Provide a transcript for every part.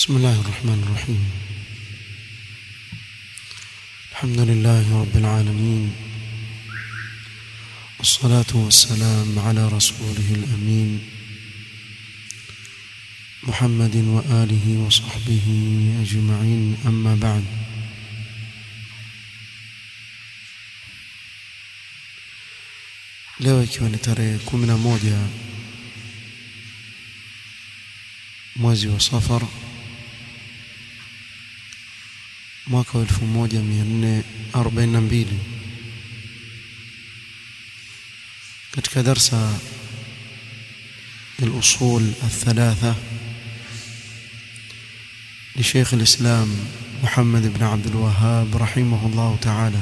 بسم الله الرحمن الرحيم الحمد لله رب العالمين والصلاة والسلام على رسوله الأمين محمد وآله وصحبه أجمعين أما بعد leo ikiwa ni tarehe kumi na moja mwezi wa safar mwaka wa elfu moja mia nne arobaini na mbili katika darsa الأصول الثلاثة لشيخ الإسلام محمد بن عبد الوهاب رحمه الله تعالى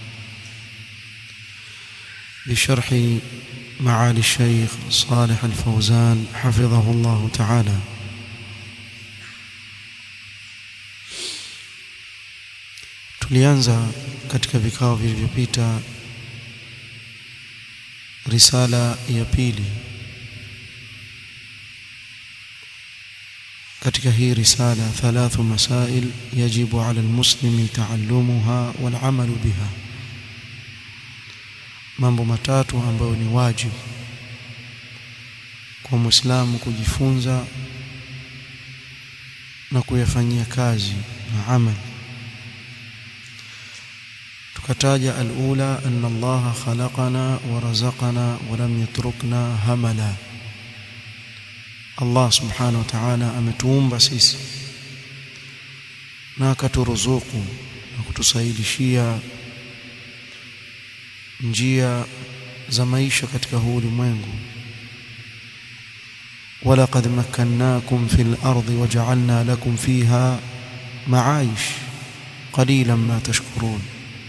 بشرح معالي الشيخ صالح الفوزان حفظه الله تعالى tulianza katika vikao vilivyopita risala ya pili katika hii risala thalathu masail yajibu ala almuslimi taallumuha walamalu biha mambo matatu ambayo ni wajibu kwa muislamu kujifunza na kuyafanyia kazi na amali tukataja alula anna Allah khalaqana wa razaqana wa lam yatrukna hamala Allah subhanahu wa ta'ala ametuumba sisi na akaturuzuku na kutusaidishia njia za maisha katika huu ulimwengu ولقد مكناكم في الأرض وجعلنا لكم فيها معايش قليلا ما تشكرون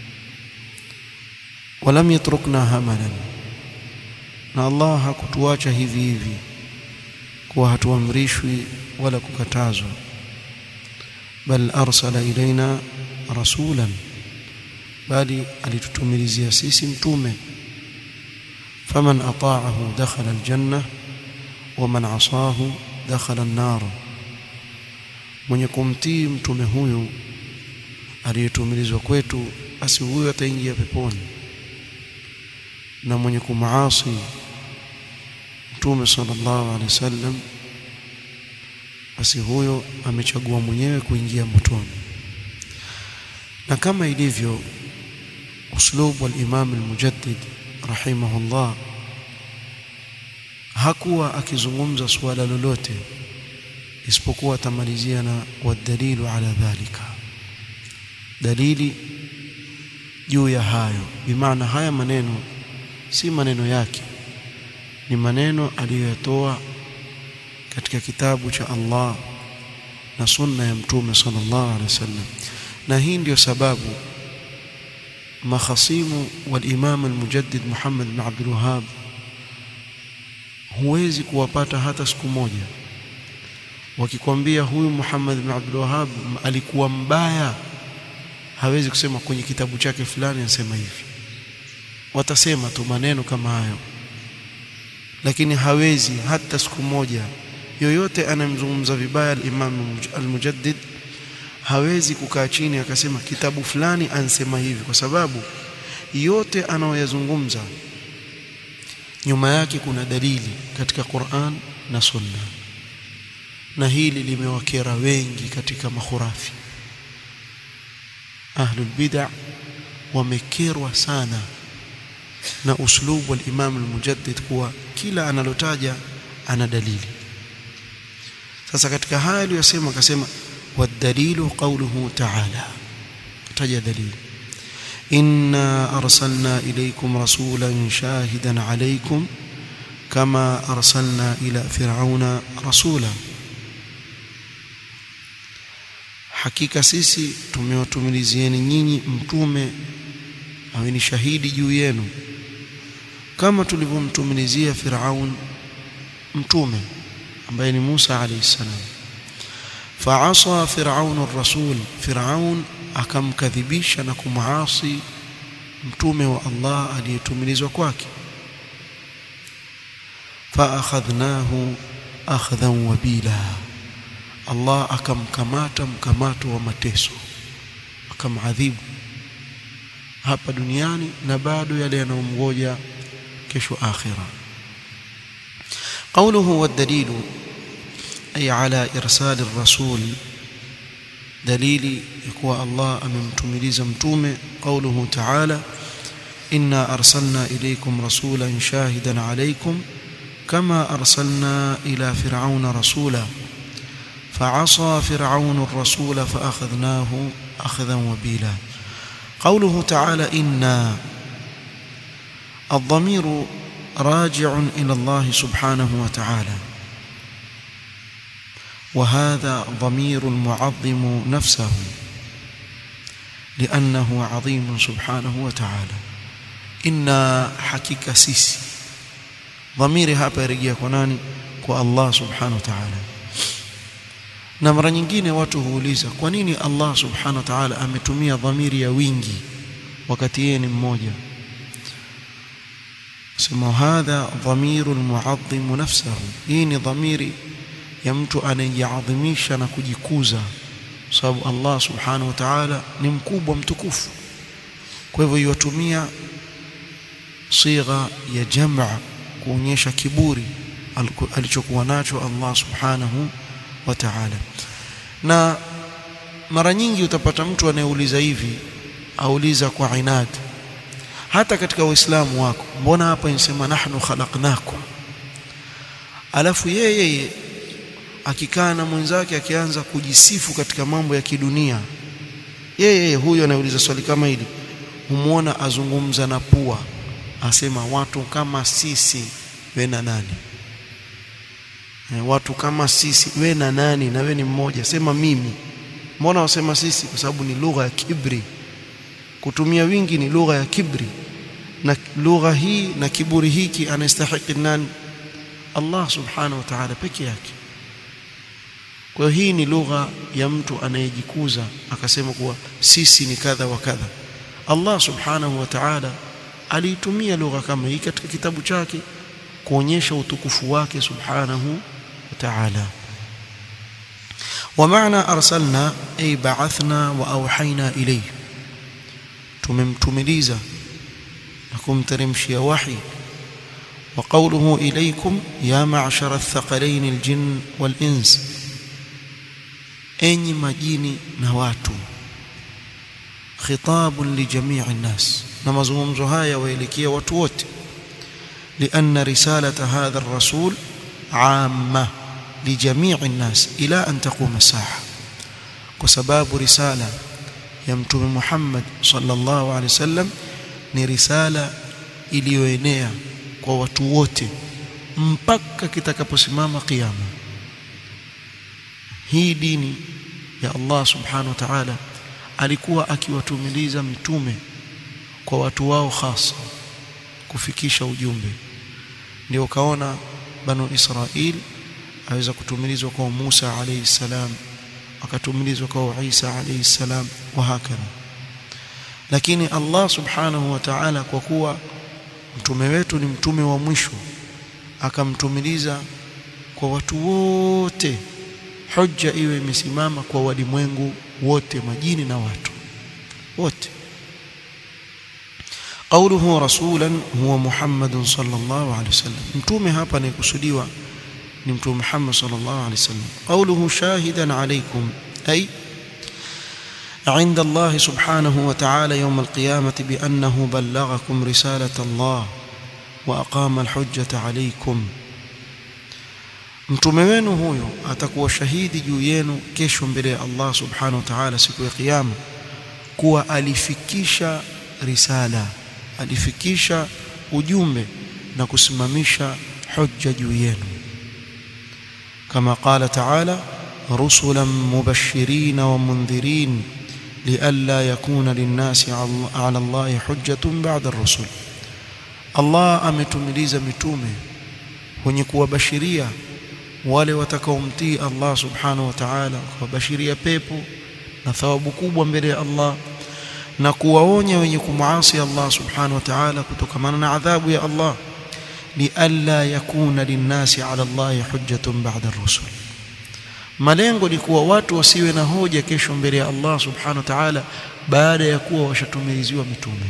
ولم يتركنا هملا na Allah hakutuacha hivi hivi kuwa hatuamrishwi wala kukatazwa bal arsala ilaina rasulan bali alitutumilizia sisi mtume faman ata'ahu dakhala aljanna waman asahu dakhala an-nar mwenye kumtii mtume huyu aliyetumilizwa kwetu basi huyo ataingia peponi na mwenye kumaasi mtume sallallahu alaihi wasallam basi huyo amechagua mwenyewe kuingia motoni na kama ilivyo uslubu al-Imam al-Mujaddid rahimahullah hakuwa akizungumza suala lolote isipokuwa atamalizia na wadalilu ala dhalika dalili juu ya hayo bimaana haya maneno si maneno yake ni maneno aliyoyatoa katika kitabu cha Allah na sunna ya mtume sallallahu alaihi wasallam na hii ndiyo sababu makhasimu walimam almujaddid Muhammad bin Abdul Wahhab huwezi kuwapata hata siku moja wakikwambia huyu Muhammad bin Abdul Wahhab alikuwa mbaya hawezi kusema kwenye kitabu chake fulani anasema hivi watasema tu maneno kama hayo lakini hawezi hata siku moja yoyote anamzungumza vibaya al-Imam al-Mujaddid hawezi kukaa chini akasema kitabu fulani ansema hivi kwa sababu yote anayoyazungumza nyuma yake kuna dalili katika Qur'an na Sunna na hili limewakera wengi katika makhurafi ahlul bid'ah wamekerwa sana na uslubu wa Imam al-Mujaddid kuwa kila analotaja ana dalili sasa katika haya aliyosema akasema والدليل قوله تعالى تجد دليل إنا أرسلنا إليكم رسولا شاهدا عليكم كما أرسلنا إلى فرعون رسولا hakika sisi tumewatumilizieni nyinyi mtume awe ni shahidi juu yenu kama tulivyomtumilizia Firaun mtume ambaye ni Musa alayhi salam فعصى فرعون الرسول فرعون akamkadhibisha na kumuasi mtume wa Allah aliyetumilizwa kwake فاخذناه اخذا وبيلا Allah akamkamata mkamato wa mateso akamadhibu hapa duniani na bado yale yanayomgoja kesho akhira قوله والدليل أي على إرسال الرسول دليل يكوى الله أممتمليز متومة قوله تعالى إنا أرسلنا إليكم رسولا شاهدا عليكم كما أرسلنا إلى فرعون رسولا فعصى فرعون الرسول فأخذناه أخذا وبيلا قوله تعالى إنا الضمير راجع إلى الله سبحانه وتعالى وهذا ضمير معظم نفسه لأنه عظيم سبحانه وتعالى إنا حكيك سيسي ضميري hapa yarejea kwa nani kwa Allah subhanahu wa ta'ala na mara nyingine watu huuliza kwa nini Allah subhanahu wa ta'ala ametumia dhamiri ya wingi wakati yeye ni mmoja sema hadha dhamiru almu'azzim nafsahu hii ni dhamiri ya mtu anayejiadhimisha na kujikuza sababu Allah subhanahu wa ta'ala ni mkubwa mtukufu kwa hivyo yatumia sigha ya jamaa kuonyesha kiburi alichokuwa nacho Allah subhanahu wa ta'ala na mara nyingi utapata mtu anayeuliza hivi auliza kwa inad hata katika uislamu wako mbona hapa inasema nahnu khalaqnakum alafu yeye akikaa na mwenzake akianza kujisifu katika mambo ya kidunia yeye huyo anayeuliza swali kama hili humuona azungumza na pua asema watu kama sisi we na nani e, watu kama sisi we na nani na we ni mmoja sema mimi mbona wasema sisi kwa sababu ni lugha ya kibri kutumia wingi ni lugha ya kibri na lugha hii na kiburi hiki anastahiki nani Allah subhanahu wa ta'ala peke yake kwa hiyo hii ni lugha ya mtu anayejikuza akasema kuwa sisi ni kadha wa kadha Allah subhanahu wa ta'ala aliitumia lugha kama hii katika kitabu chake kuonyesha utukufu wake subhanahu wa ta'ala ومعنى أرسلنا أي بعثنا وأوحينا إليه tumemtumiliza na kumteremshia wahi وقوله إليكم يا معشر الثقلين الجن والإنس أني مجيني نواتو خطاب لجميع الناس نمزومزو هايا ويلكيا وتوت لأن رسالة هذا الرسول عامة لجميع الناس إلى أن تقوم الساعة وسباب رسالة يمتم محمد صلى الله عليه وسلم ni risala iliyoenea kwa watu wote mpaka kitakaposimama kiyama hii dini ya Allah subhanahu wa ta'ala alikuwa akiwatumiliza mitume kwa watu wao hasa kufikisha ujumbe ndio kaona banu Israil aweza kutumilizwa kwa Musa alayhi salam akatumilizwa kwa Isa alayhi salam wa hakadha lakini Allah subhanahu wa ta'ala kwa kuwa mtume wetu ni mtume wa mwisho akamtumiliza kwa watu wote hujja iwe imesimama kwa walimwengu wote majini na watu wote قوله رسولا هو محمد صلى الله عليه وسلم متومه hapa anayekusudiwa ni mtume Muhammad sallallahu alaihi wasallam قوله شاهدا عليكم أي عند الله سبحانه وتعالى يوم القيامة بأنه بلغكم رسالة الله وأقام الحجة عليكم mtume wenu huyo atakuwa shahidi juu yenu kesho mbele ya Allah subhanahu wa ta'ala siku ya kiyama kuwa alifikisha risala alifikisha ujumbe na kusimamisha hujja juu yenu kama qala ta'ala rusulan mubashirin wa mundhirin لئلا يكون للناس على الله حجة بعد الرسل Allah ametumiliza mitume wenye kuwabashiria wale watakaomtii Allah subhanahu wa ta'ala kuwabashiria pepo na thawabu kubwa mbele ya Allah na kuwaonya wenye kumuasi Allah subhanahu wa ta'ala kutokamana na adhabu ya Allah lialla yakuna linnasi ala Allah hujjatun ba'da ar-rusul malengo ni kuwa watu wasiwe na hoja kesho mbele ya Allah subhanahu wa ta'ala baada ya kuwa washatumiziwa mitume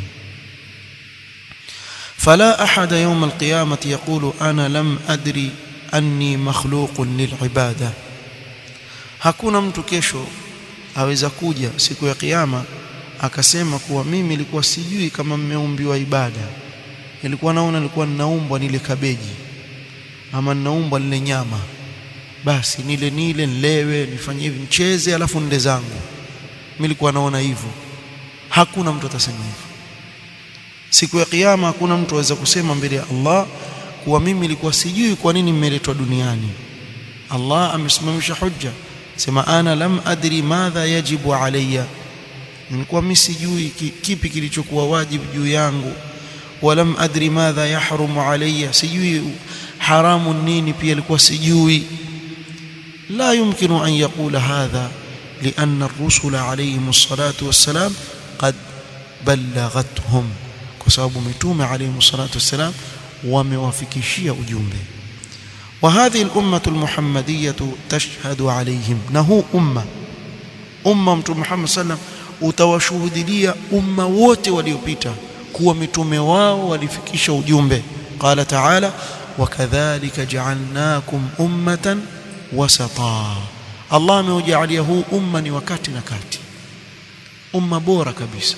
فلا أحد يوم القيامة يقول أنا لم أدري أني مخلوق للعبادة hakuna mtu kesho aweza kuja siku ya kiyama akasema kuwa mimi nilikuwa sijui kama mmeumbiwa ibada nilikuwa naona nilikuwa ninaumbwa nile kabeji ama ninaumbwa nile nyama basi nile nile nilewe nifanye hivi nicheze alafu nile zangu mimi nilikuwa naona hivyo hakuna mtu atasema hivyo siku ya kiyama hakuna mtu aweza kusema mbele ya Allah kuwa mimi nilikuwa sijui kwa nini mmeletwa duniani Allah amesimamisha hujja sema ana lam adri madha yajibu alayya nilikuwa mimi sijui kipi kilichokuwa wajibu juu yangu walam adri madha yahrumu alayya sijui haramu nini pia ilikuwa sijui la yumkinu an yaqula hadha لأن الرسل عليهم الصلاة والسلام قد بلغتهم بسبب متوم عليهم الصلاة والسلام وموافكشية أجوبه وهذه الأمة المحمدية تشهد عليهم نهو أمة أمة محمد صلى الله عليه وسلم utawashuhudilia umma wote waliopita kuwa mitume wao walifikisha ujumbe qala taala wakadhalika ja'alnakum ummatan wasata Allah ameujalia huu umma ni wakati na kati umma bora kabisa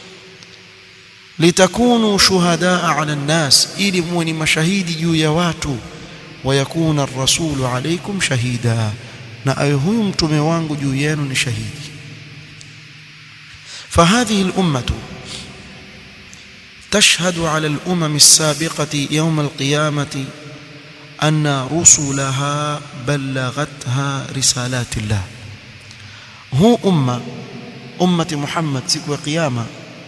litakunu shuhadaa ala nnas ili muwe ni mashahidi juu ya watu wayakuna ar-rasulu alaykum shahida na awe huyu mtume wangu juu yenu ni shahidi فهذه الأمة تشهد على الأمم السابقة يوم القيامة أن رسلها بلغتها رسالات الله هو أمة أمة محمد سكوى قيامة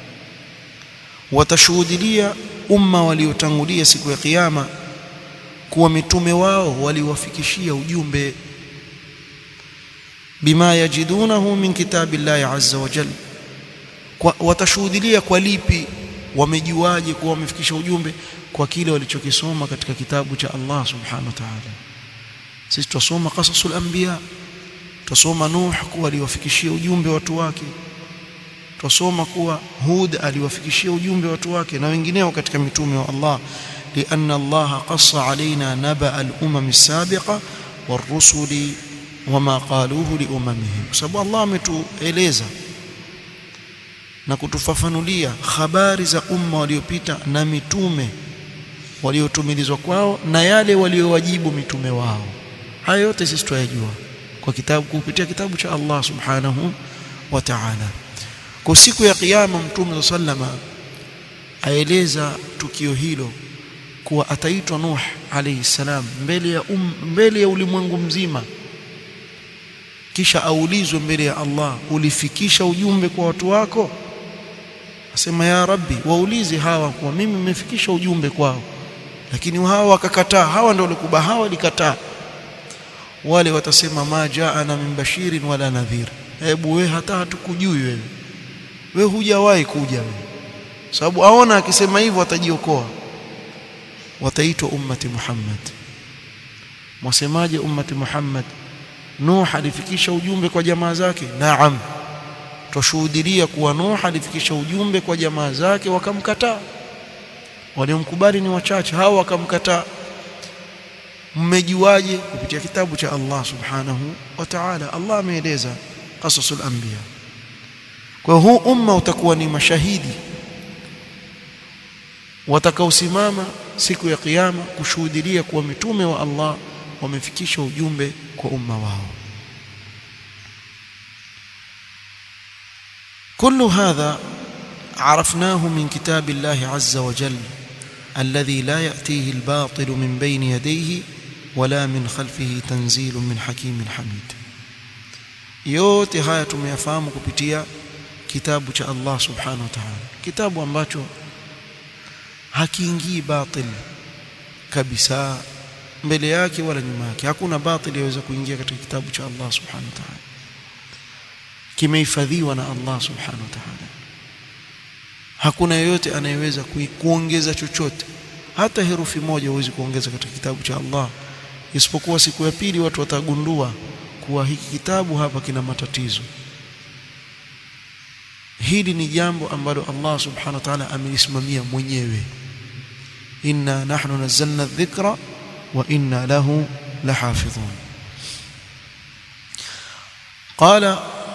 وتشهد لي أمة وليتنغلية سكوى قيامة kuwa mitume wao waliwafikishia ujumbe bima yajidunahu min kitabillahi azza wa jalla watashuhudilia kwa lipi wamejuaje kuwa wamefikisha ujumbe kwa kile walichokisoma katika kitabu cha Allah subhanahu wa ta'ala sisi tusoma qasasul anbiya tusoma nuh kuwa aliwafikishia ujumbe watu wake tusoma kuwa hud aliwafikishia ujumbe watu wake na wengineo katika mitume wa Allah لأن الله قص علينا نبأ الأمم السابقة والرسل وما قالوه لأممهم sababu Allah ametueleza na kutufafanulia habari za umma waliopita na mitume waliotumilizwa kwao na yale waliowajibu mitume wao haya yote sisi tuyajua kwa kitabu kupitia kitabu cha Allah subhanahu wa ta'ala kwa siku ya kiyama mtume sallama aeleza tukio hilo kuwa ataitwa Nuh alayhi salam mbele ya um, mbele ya ulimwengu mzima kisha aulizwe mbele ya Allah ulifikisha ujumbe kwa watu wako asema ya rabbi waulize hawa kwa mimi nimefikisha ujumbe kwao lakini hawa wakakataa hawa ndio walikuba hawa walikataa wale watasema ma jaana min bashirin wala nadhir hebu we hata hatukujui wewe we hujawahi kuja wewe sababu aona akisema hivyo atajiokoa wataitwa ummati Muhammad mwasemaje ummati Muhammad Nuh alifikisha ujumbe kwa jamaa zake naam tushuhudia kuwa Nuh alifikisha ujumbe kwa jamaa zake wakamkataa waliomkubali ni wachache hao wakamkataa mmejuaje kupitia kitabu cha Allah subhanahu wa ta'ala Allah ameeleza qasasul anbiya kwa huu umma utakuwa ni mashahidi watakaosimama siku ya kiyama kushuhudia kuwa mitume wa Allah wamefikisha ujumbe kwa umma wao كل هذا عرفناه من كتاب الله عز وجل الذي لا يأتيه الباطل من بين يديه ولا من خلفه تنزيل من حكيم حميد yote haya tumeyafahamu kupitia kitabu cha Allah subhanahu wa ta'ala kitabu ambacho hakiingii batil kabisa mbele yake wala nyuma yake hakuna batil yaweza kuingia katika kitabu cha Allah subhanahu wa ta'ala kimehifadhiwa na Allah subhanahu wa ta'ala hakuna yeyote anayeweza kuongeza chochote hata herufi moja huwezi kuongeza katika kitabu cha Allah isipokuwa siku ya pili watu watagundua kuwa hiki kitabu hapa kina matatizo hili ni jambo ambalo Allah subhanahu wa ta'ala amelisimamia mwenyewe inna nahnu nazzalna dhikra wa inna lahu lahafidhun قال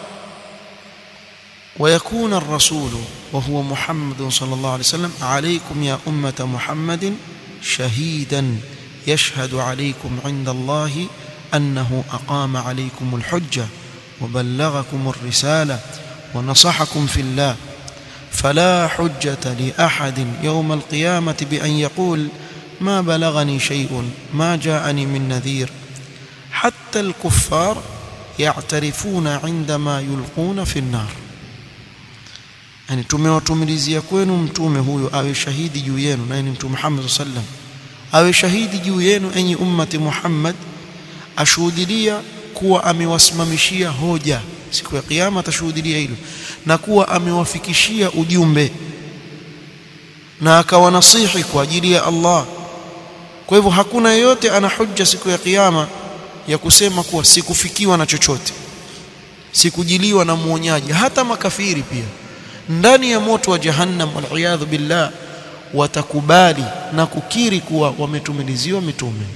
ويكون الرسول وهو محمد صلى الله عليه وسلم عليكم يا أمة محمد شهيدا يشهد عليكم عند الله أنه أقام عليكم الحجة وبلغكم الرسالة ونصحكم في الله فلا حجة لأحد يوم القيامة بأن يقول ما بلغني شيء ما جاءني من نذير حتى الكفار يعترفون عندما يلقون في النار yani tumewatumilizia kwenu mtume huyo awe shahidi juu yenu naye ni mtume Muhammad sallam awe shahidi juu yenu enyi ummati Muhammad ashuhudilia kuwa amewasimamishia hoja siku ya kiyama atashuhudilia hilo na kuwa amewafikishia ujumbe na akawanasihi kwa ajili ya Allah kwa hivyo hakuna yeyote ana hujja siku ya kiyama ya kusema kuwa sikufikiwa na chochote sikujiliwa na muonyaji hata makafiri pia ndani ya moto wa jahannam waliyadhu billah watakubali na kukiri kuwa wametumiliziwa mitume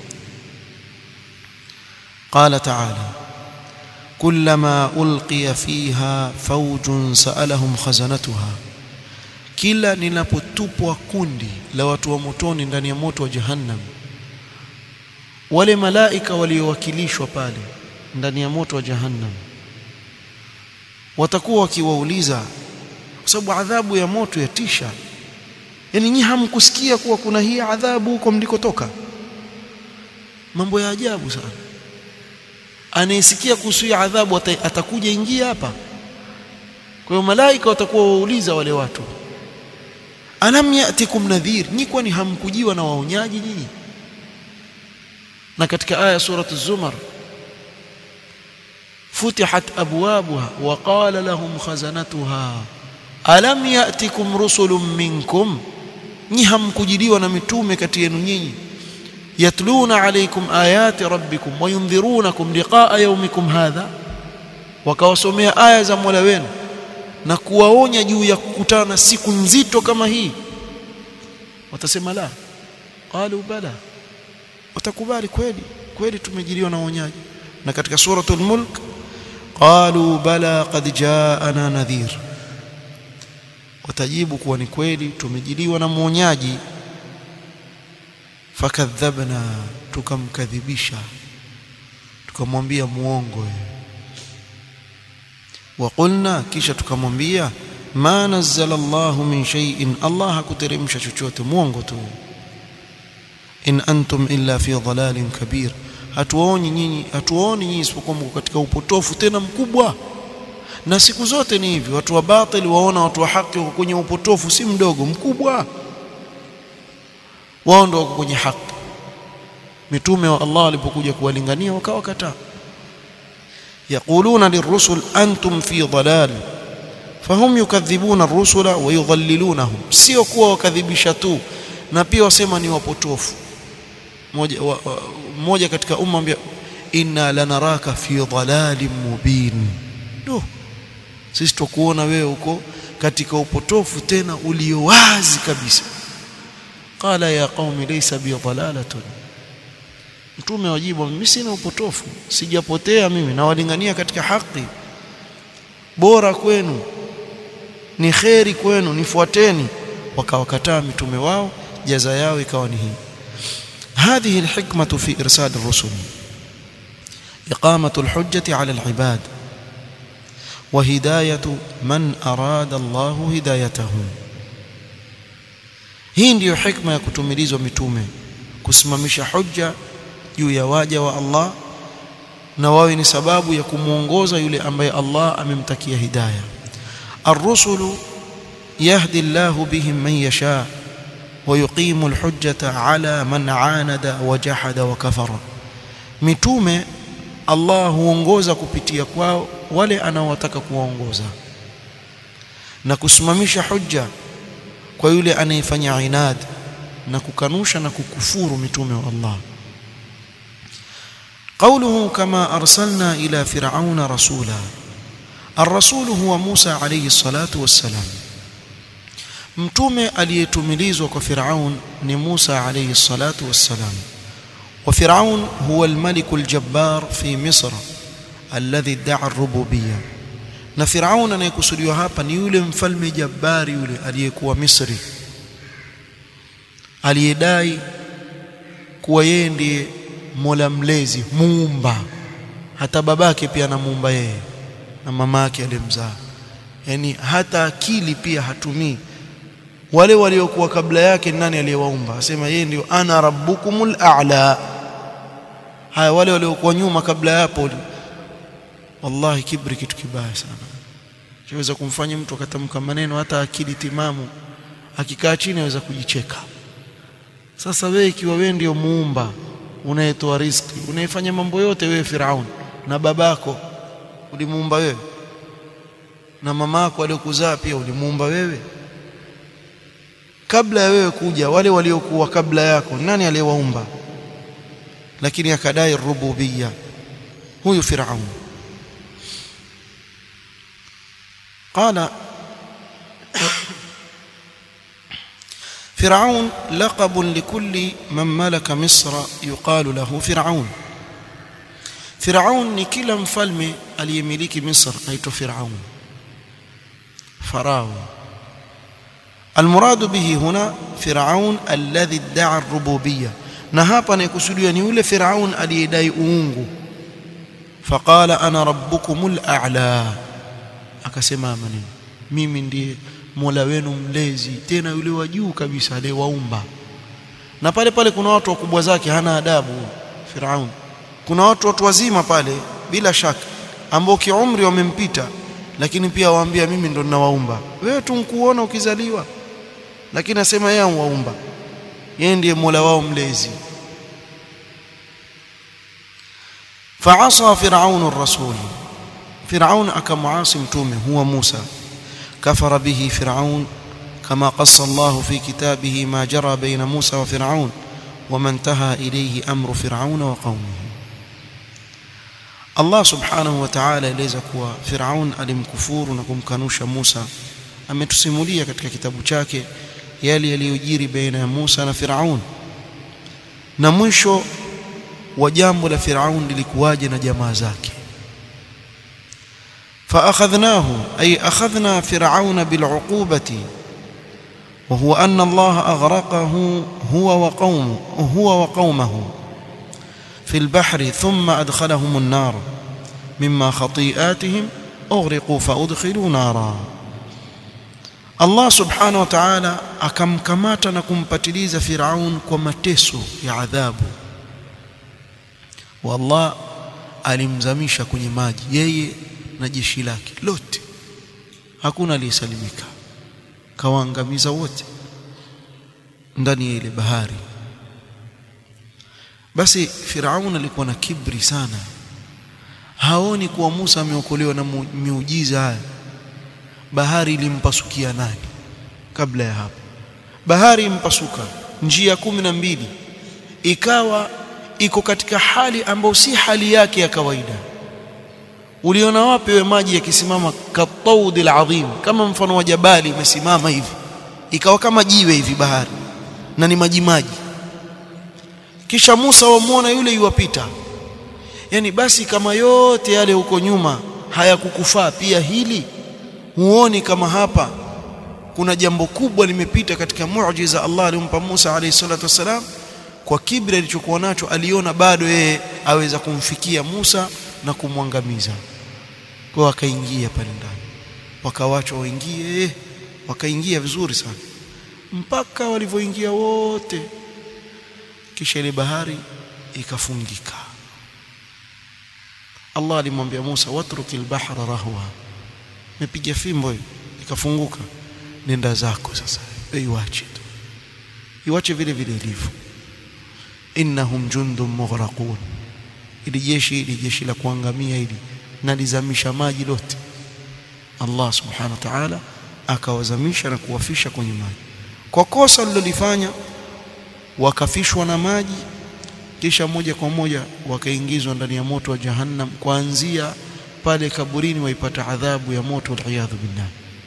qala ta'ala kullama ulqiya fiha fawjun sa'alahum khazanatuha kila linapotupwa kundi la watu wa motoni ndani ya moto wa jahannam wale malaika waliowakilishwa pale ndani ya moto wa jahannam watakuwa wakiwauliza kwa sababu adhabu ya moto yatisha yani nyinyi hamkusikia kuwa kuna hii adhabu huko mlikotoka mambo ya ajabu sana anayesikia kuhusu hii adhabu atakuja ingia hapa kwa hiyo malaika watakuwa wauliza wale watu alam yatikum nadhir ni kwani hamkujiwa na waonyaji nyinyi na katika aya suratu zumar futihat abwabuha wa qala lahum khazanatuha alam yatikum rusulun minkum nyi hamkujiliwa na mitume kati yenu nyinyi yatluna alaykum ayati rabbikum wa yundhirunakum liqa'a yawmikum hadha wakawasomea aya za Mola wenu na kuwaonya juu ya kukutana na siku nzito kama hii watasema la qalu bala watakubali kweli kweli tumejiliwa na uonyaji na katika suratul mulk qalu bala qad jaana nadhir watajibu kuwa ni kweli tumejiliwa na muonyaji fakadhabna tukamkadhibisha tukamwambia muongo waqulna kisha tukamwambia ma nazzala Allahu min shay'in Allah hakuteremsha chochote muongo tu in antum illa fi dhalalin kabir hatuoni nyinyi hatuoni nyinyi isipokuwa mko katika upotofu tena mkubwa na siku zote ni hivi watu wa batil waona watu wa haki wako kwenye upotofu si mdogo mkubwa wao ndio wako kwenye haki mitume wa Allah walipokuja kuwalingania wakawa kataa يقولون للرسل أنتم في ضلال فهم يكذبون الرسل ويضللونهم sio kuwa wakadhibisha tu na pia wasema ni wapotofu mmoja mmoja katika umma ambia inna lanaraka fi dhalalin mubin no sisi tukuona wewe uko katika upotofu tena ulio wazi kabisa qala ya qaumi laysa bi dhalalatun mtume wajibu mimi sina upotofu sijapotea mimi nawalingania katika haki bora kwenu ni kheri kwenu nifuateni wakawakataa mitume wao jaza yao ikawa ni hii هذه الحكمة في إرسال الرسل إقامة الحجة على العباد وهداية من أراد الله هدايته hii ndiyo hikma ya kutumilizwa mitume kusimamisha hujja juu ya waja wa Allah na wawe ni sababu ya kumuongoza yule ambaye Allah amemtakia hidayah الرسل يهدي الله بهم من يشاء ويقيم الحجة على من عاند وجحد وكفر mitume Allah huongoza kupitia kwao wale anaowataka kuwaongoza na kusimamisha hujja kwa yule anayefanya inad na kukanusha na kukufuru mitume wa Allah قوله كما أرسلنا إلى فرعون رسولا الرسول هو موسى عليه الصلاة والسلام mtume aliyetumilizwa kwa Firaun ni Musa alayhi salatu wassalam wa Firaun huwa al-malik al-jabbar fi Misr alladhi idda'a ar-rububiyya na Firaun anayekusudiwa hapa ni yule mfalme jabbari yule aliyekuwa Misri aliyedai kuwa yeye ndiye Mola mlezi muumba hata babake pia anamuumba yeye na mama yake aliyemzaa yani hata akili pia hatumii wale waliokuwa kabla yake nani aliyewaumba asema yeye ndio ana rabbukumul a'la haya wale waliokuwa nyuma kabla yapo wallahi kibri kitu kibaya sana kiweza kumfanya mtu akatamka maneno hata akili timamu akikaa chini aweza kujicheka sasa wewe ikiwa wewe ndio muumba unayetoa riziki unayefanya mambo yote wewe Firaun na babako ulimuumba wewe na mamako aliyokuzaa pia ulimuumba wewe kabla ya wewe kuja wale waliokuwa kabla yako nani aliyewaumba lakini akadai rububiyya huyu Firaun قال فرعون لقب لكل من ملك مصر يقال له فرعون فرعون ni kila mfalme aliyemiliki Misr aitwa Firaun farao المراد به هنا فرعون الذي ادعى الربوبيه na hapa anayekusudiwa ni yule Firaun aliyedai uungu faqala ana rabbukumul a'la akasema maneno mimi ndiye Mola wenu mlezi tena yule wa juu kabisa aliyewaumba na pale pale kuna watu wakubwa zake hana adabu Firaun kuna watu watu wazima pale bila shaka ambao kiumri wamempita lakini pia waambia mimi ndo ninawaumba wewe tu nkuona ukizaliwa lakini asema yeye waumba yeye ndiye Mola wao mlezi فعصى فرعون الرسول فرعون أكمعاصي متومه هو موسى كفر به فرعون كما قص الله في كتابه ما جرى بين موسى وفرعون وما انتهى إليه أمر فرعون وقومه الله سبحانه وتعالى eleza kuwa Firaun alimkufuru na kumkanusha Musa ametusimulia katika kitabu chake yale yaliyojiri baina ya Musa na Firaun na mwisho wa jambo la Firaun lilikuwaje na jamaa zake فأخذناه أي أخذنا فرعون بالعقوبة وهو أن الله أغرقه هو وقومه هو وقومه في البحر ثم أدخلهم النار مما خطيئاتهم أغرقوا فأدخلوا نارا Allah subhanahu wa ta'ala akamkamata na kumpatiliza Firaun kwa mateso ya adhabu. Wallah alimzamisha kwenye maji yeye na jeshi lake lote, hakuna aliyesalimika, kawaangamiza wote ndani ya ile bahari. Basi Firaun alikuwa na kibri sana, haoni kuwa Musa ameokolewa na miujiza haya bahari ilimpasukia nani kabla ya hapo bahari impasuka njia kumi na mbili ikawa iko katika hali ambayo si hali yake ya kawaida uliona wapi we maji yakisimama kataudi alazim kama mfano wa jabali imesimama hivi ikawa kama jiwe hivi bahari na ni maji maji kisha Musa wamuona yule yuwapita yani basi kama yote yale huko nyuma hayakukufaa pia hili huoni kama hapa kuna jambo kubwa limepita katika muujiza Allah alimpa Musa alayhi salatu wasalam kwa kibri alichokuwa nacho aliona bado yeye aweza kumfikia Musa na kumwangamiza kwa akaingia pale ndani wakawachwa waingie wakaingia vizuri sana mpaka walivyoingia wote kisha ile bahari ikafungika Allah alimwambia Musa watrukil bahra rahwa mepiga fimbo ikafunguka nenda zako sasa iwache tu iwache vile vile ilivyo innahum jundum mughraqun ili jeshi ili jeshi la kuangamia ili nalizamisha maji lote Allah subhanahu wa ta'ala akawazamisha na kuwafisha kwenye maji kwa kosa lilolifanya wakafishwa na maji kisha moja kwa moja wakaingizwa ndani ya moto wa jahannam kuanzia pale kaburini waipata adhabu ya moto waliyadhu billah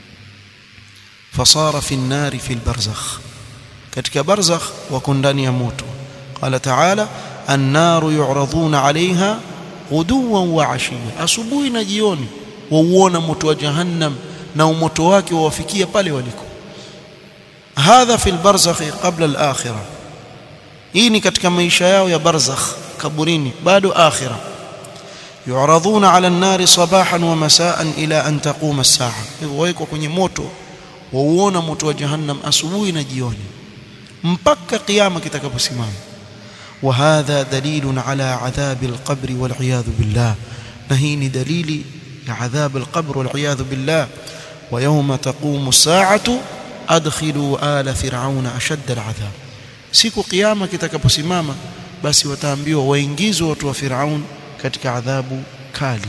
fasara fi nnari fi lbarzakh katika barzakh wako ndani ya moto qala taala annaru yuraduna alaiha ghuduwan wa ashiya asubuhi na jioni wauona moto wa jahannam na umoto wake wawafikia pale waliko hadha fi lbarzakhi qabla alakhirah hii ni katika maisha yao ya barzakh kaburini bado akhira yuraduna ala an-nari sabahan wa masaan ila an taquma as-saa wawekwa kwenye moto wauona moto wa jahannam asubuhi na jioni mpaka kiyama kitakaposimama wa hadha dalilun ala adhabi al-qabr wal iyadhu billah na hii ni dalili ya adhab al-qabr wal iyadhu billah wa yawma taqumu as-saa'atu adkhilu ala fir'auna ashadda al-adhab siku kiyama kitakaposimama basi wataambiwa waingizwe watu wa Firaun katika adhabu kali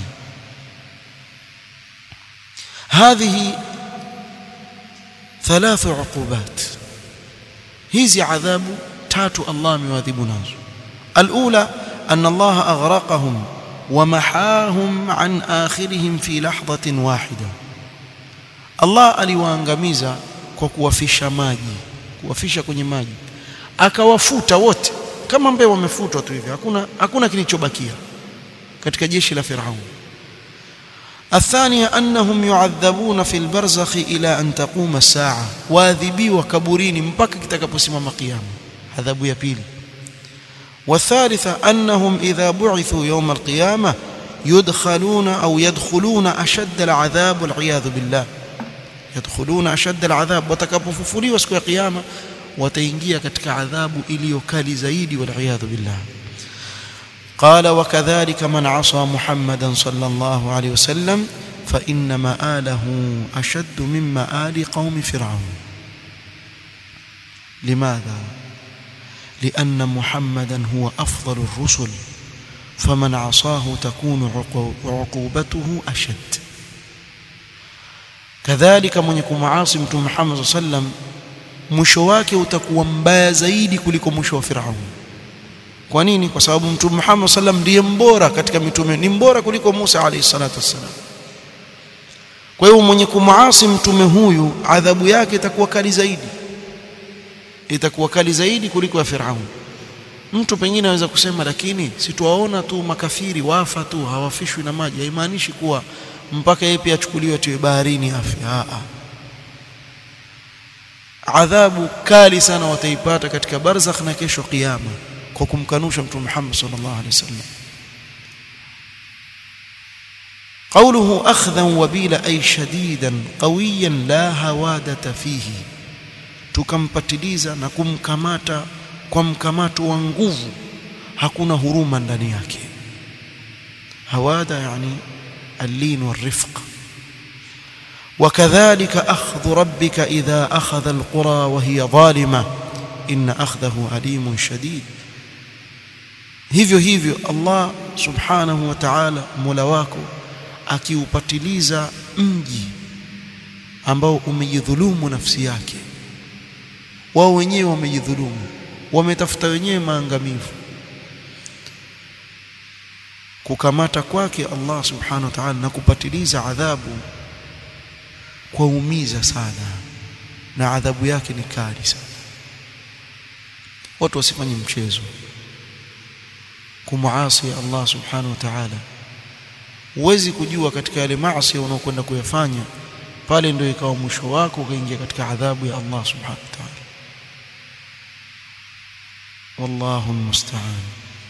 hadhihi thalathu uqubat hizi adhabu tatu Allah amewadhibu nazo alula anna Allah aghraqahum ومحاهم عن آخرهم في لحظة واحدة الله aliwaangamiza kwa kuwafisha maji kuwafisha kwenye maji akawafuta wote kama mbee wamefutwa tu hivi hakuna hakuna kilichobakia katika jeshi la Firaun الثانية أنهم يعذبون في البرزخ إلى أن تقوم الساعة واذبيوا كبرين mpaka kitakaposimama kiyama adhabu ya pili والثالثة أنهم إذا بعثوا يوم القيامة يدخلون أو يدخلون أشد العذاب والعياذ بالله يدخلون أشد العذاب watakapofufuliwa siku ya kiyama wataingia katika adhabu iliyo kali zaidi waliyadhu billah قال وكذلك من عصى محمدا صلى الله عليه وسلم فإن مآله أشد من مآل قوم فرعون لماذا؟ لأن محمدا هو أفضل الرسل فمن عصاه تكون عقوبته أشد كذلك من يكون معاصي متوم محمد صلى الله عليه وسلم mwisho wake utakuwa mbaya zaidi kuliko mwisho wa Firaun. Kwa nini? Kwa sababu Mtume Muhammad sallam ndiye mbora katika mitume, ni mbora kuliko Musa alayhi salatu wassalam. Kwa hiyo mwenye kumuasi mtume huyu adhabu yake itakuwa kali zaidi, itakuwa kali zaidi kuliko ya Firaun. Mtu pengine anaweza kusema, lakini situaona tu makafiri wafa tu hawafishwi na maji, haimaanishi kuwa mpaka yeye pia achukuliwe atiwe baharini afi. Aa, adhabu kali sana wataipata katika barzakh na kesho kiyama kwa kumkanusha mtume Muhammad sallallahu alaihi wasallam قوله أخذا وبيلا أي شديدا قويا لا هوادة فيه tukampatiliza na kumkamata kwa mkamato wa nguvu hakuna huruma ndani yake hawada yani اللين والرفق وكذلك أخذ ربك إذا أخذ القرى وهي ظالمة إن أخذه أليم شديد hivyo hivyo Allah subhanahu wa ta'ala mola wako akiupatiliza mji ambao umejidhulumu nafsi yake wao wenyewe wamejidhulumu wametafuta wenyewe maangamivu kukamata kwake Allah subhanahu wa ta'ala na kupatiliza adhabu kwaumiza sana na adhabu yake ni kali sana watu wasifanye mchezo kumuasi Allah subhanahu wa ta'ala huwezi kujua katika yale maasi unaokwenda kuyafanya pale ndio ikawa mwisho wako ukaingia katika adhabu ya Allah subhanahu wa ta'ala wallahu almusta'an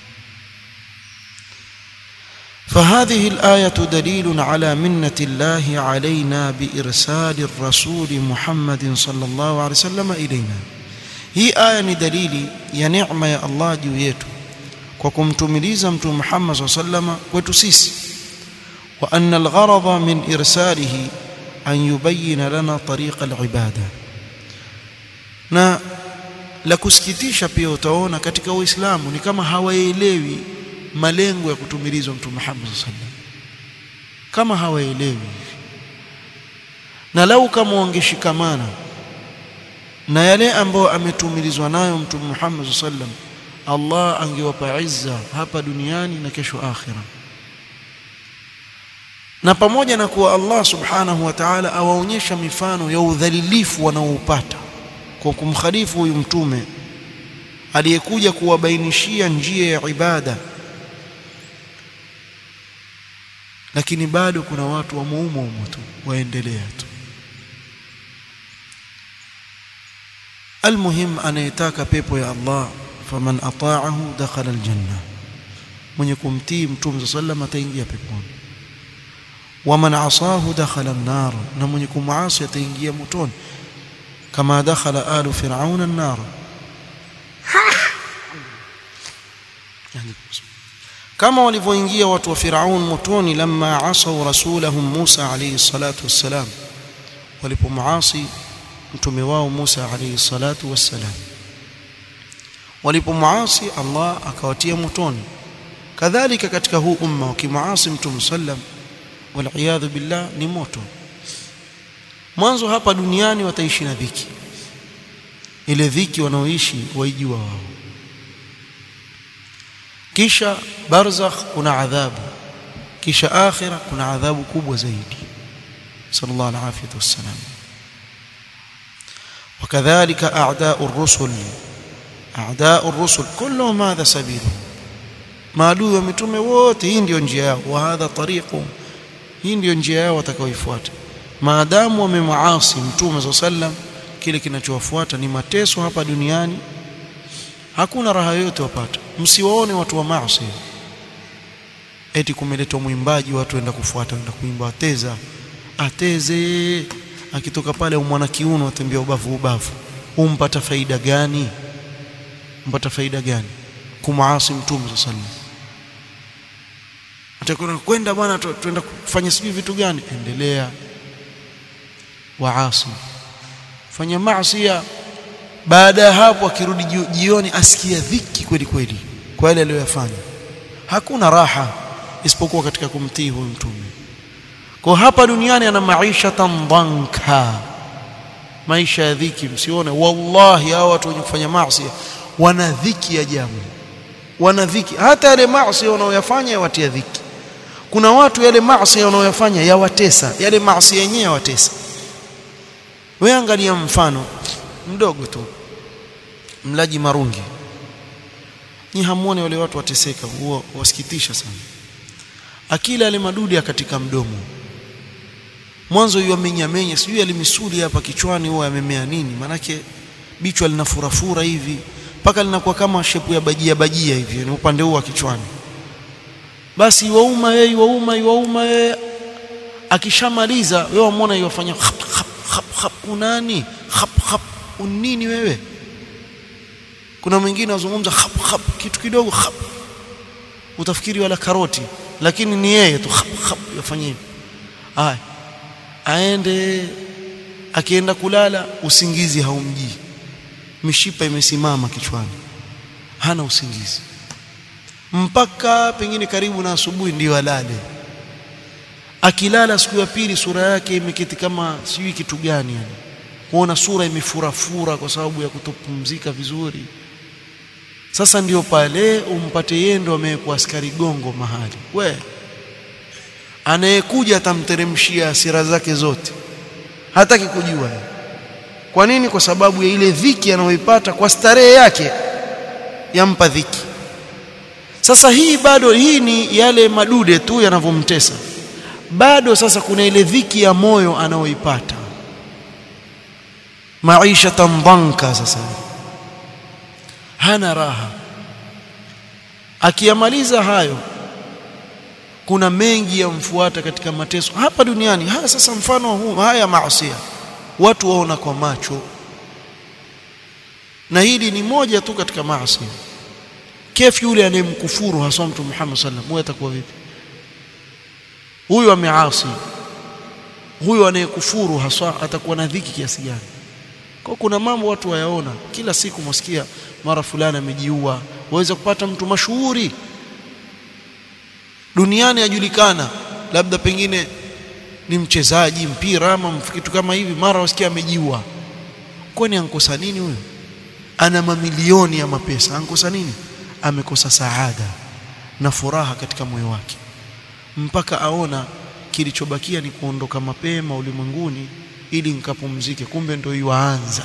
فهذه الآية دليل على منة الله علينا بإرسال الرسول محمد صلى الله عليه وسلم إلينا هي آية دليل يا نعمة يا الله juu yetu kwa kumtumiliza mtume Muhammad صلى الله عليه وسلم kwetu sisi وأن الغرض من إرساله أن يبين لنا طريق العبادة na la kusikitisha pia utaona katika Uislamu ni kama hawaelewi malengo ya kutumilizwa mtume Muhammad sallallahu alaihi wasallam kama hawaelewi na lau kama wangeshikamana na yale ambayo ametumilizwa nayo mtume Muhammad sallallahu alaihi wasallam Allah angewapa izza hapa duniani na kesho akhira na pamoja na kuwa Allah subhanahu wa ta'ala awaonyesha mifano ya udhalilifu wanaoupata kwa kumkhalifu huyu mtume aliyekuja kuwabainishia njia ya ibada lakini bado kuna watu wa muumo umo tu waendelea tu almuhim anayetaka pepo ya Allah faman ata'ahu dakhala aljanna mwenye kumtii mtume sallam ataingia peponi waman asahu dakhala an-nar na mwenye kumuasi ataingia motoni kama dakhala alu fir'auna an-nar kama walivyoingia watu wa Firaun motoni lamma asau rasulahum Musa alayhi salatu wassalam walipomuasi mtume wao Musa alayhi salatu wassalam walipomuasi Allah akawatia motoni kadhalika katika huu umma wakimuasi mtume sallam waliyadhu billah ni moto mwanzo hapa duniani wataishi na dhiki ile dhiki wanaoishi waijua wao kisha barzakh kuna adhabu kisha akhira kuna adhabu kubwa zaidi sallallahu alaihi wasallam وكذلك اعداء الرسل اعداء الرسل كلهم هذا سبيلهم maadui wa mitume wote hii ndio njia yao wa hadha tariqu hii ndio njia yao watakaoifuata maadamu wamemaasi mtume sallam kile kinachowafuata ni mateso hapa duniani hakuna raha yoyote wapata msiwaone watu wa maasi eti kumeletwa mwimbaji watu waenda kufuata waenda kuimba ateza ateze akitoka pale umwana kiuno atembea ubavu ubavu umpata faida gani mpata faida gani kumaasi mtume sallam atakwenda kwenda bwana tuenda kufanya sijui vitu gani endelea waasi fanya maasi baada ya hapo akirudi jioni asikia dhiki kweli kweli kwa yale aliyoyafanya hakuna raha isipokuwa katika kumtii huyu mtume kwa hapa duniani ana maisha tandanka maisha ya dhiki msione wallahi hao watu wenye kufanya maasi wana dhiki ajabu wana dhiki hata yale maasi wanaoyafanya yawatia dhiki kuna watu yale maasi wanaoyafanya yawatesa yale maasi yenyewe yawatesa wewe angalia mfano mdogo tu mlaji marungi ni hamuone wale watu wateseka huo wasikitisha sana akila yale madudi katika mdomo mwanzo yeye amenya menya sijui alimisuli hapa kichwani huwa yamemea nini manake bichwa linafurafura hivi mpaka linakuwa kama shepu ya bajia bajia hivi ni upande huu wa kichwani basi wauma yeye wauma wauma yeye akishamaliza wewe umeona yofanya khap khap khap khap unani khap khap unini wewe kuna mwingine azungumza khap khap kitu kidogo khap utafikiri wala karoti lakini ni yeye tu khap khap yafanyia hivi aya aende akienda kulala usingizi haumjii mishipa imesimama kichwani hana usingizi mpaka pengine karibu na asubuhi ndio alale akilala siku ya pili sura yake imeketi kama sijui kitu gani yani kuona sura imefurafura kwa sababu ya kutopumzika vizuri sasa ndio pale umpate yeye ndo amewekwa askari gongo mahali we anayekuja atamteremshia hasira zake zote hataki kujua kwa nini kwa sababu ya ile dhiki anayoipata kwa starehe yake yampa dhiki sasa hii bado hii ni yale madude tu yanavyomtesa bado sasa kuna ile dhiki ya moyo anayoipata maisha tambanka sasa hana raha akiyamaliza hayo kuna mengi yamfuata katika mateso hapa duniani haya sasa mfano huu haya maasi watu waona kwa macho na hili ni moja tu katika maasi kefu yule anayemkufuru hasa mtu Muhammad sallam huyo atakuwa vipi huyu ameasi huyu anayekufuru haswa atakuwa na dhiki kiasi gani kwa kuna mambo watu wayaona kila siku mwasikia mara fulani amejiua waweza kupata mtu mashuhuri duniani ajulikana labda pengine ni mchezaji mpira ama kitu kama hivi mara wasikia amejiua kwani ankosa nini huyo ana mamilioni ya mapesa ankosa nini amekosa saada na furaha katika moyo wake mpaka aona kilichobakia ni kuondoka mapema ulimwenguni ili nikapumzike kumbe ndio yuanza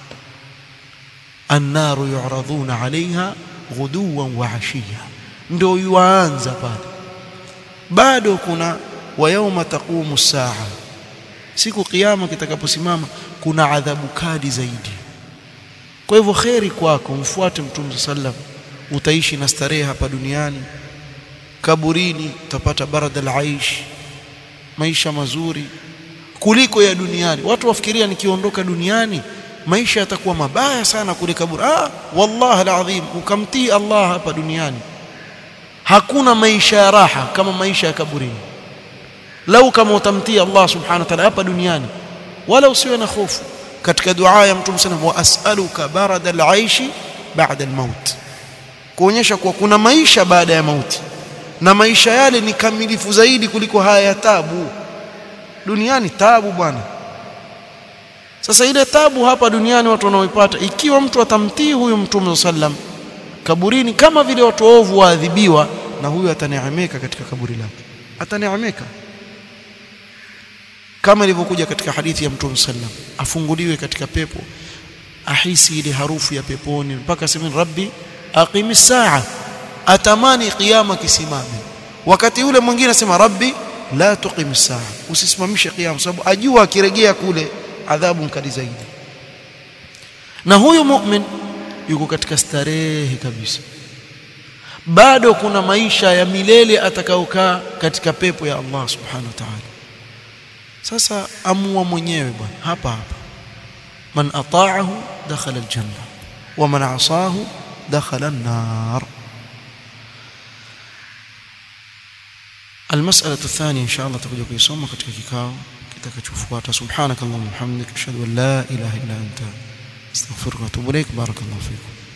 annaru yuradhuna alaiha ghuduwan wa ashiya ndio yuanza pale bado kuna wa yauma taqumu saa siku kiyama kitakaposimama kuna adhabu kali zaidi kwa hivyo kheri kwako mfuate mtume sallam utaishi na starehe hapa duniani kaburini utapata barada al-aish maisha mazuri kuliko ya duniani watu wafikiria nikiondoka duniani maisha yatakuwa mabaya sana kule kaburi ah wallahi alazim ukamtii Allah hapa duniani hakuna maisha ya raha kama maisha ya kaburini lau kama utamtii Allah subhanahu wa ta'ala hapa duniani wala usiwe na hofu katika dua ya mtume sana wa as'aluka barada al-aishi ba'da al-maut kuonyesha kuwa kuna maisha baada ya mauti na maisha yale ni kamilifu zaidi kuliko haya ya tabu duniani tabu bwana sasa ile tabu hapa duniani watu wanaoipata ikiwa mtu atamtii huyu mtume sallam kaburini kama vile watu waovu waadhibiwa na huyu ataneemeka katika kaburi lake ataneemeka kama ilivyokuja katika hadithi ya mtume sallam afunguliwe katika pepo ahisi ile harufu ya peponi mpaka sema rabbi aqimi saa atamani kiyama kisimame wakati ule mwingine anasema rabbi la tuqim saa usisimamishe kiyama sababu ajua akirejea kule adhabu mkali zaidi na huyu mu'min yuko katika starehe kabisa bado kuna maisha ya milele atakaokaa katika pepo ya Allah subhanahu wa ta'ala sasa amua mwenyewe bwana hapa hapa man ata'ahu dakhala aljanna wa man 'asahu dakhala an-nar المسألة الثانية إن شاء الله تكون كيسوم katika kikao kitakachofuata subhanakallahumma hamdika ashhadu an la ilaha illa anta astaghfiruka wa atubu ilaik barakallahu fikum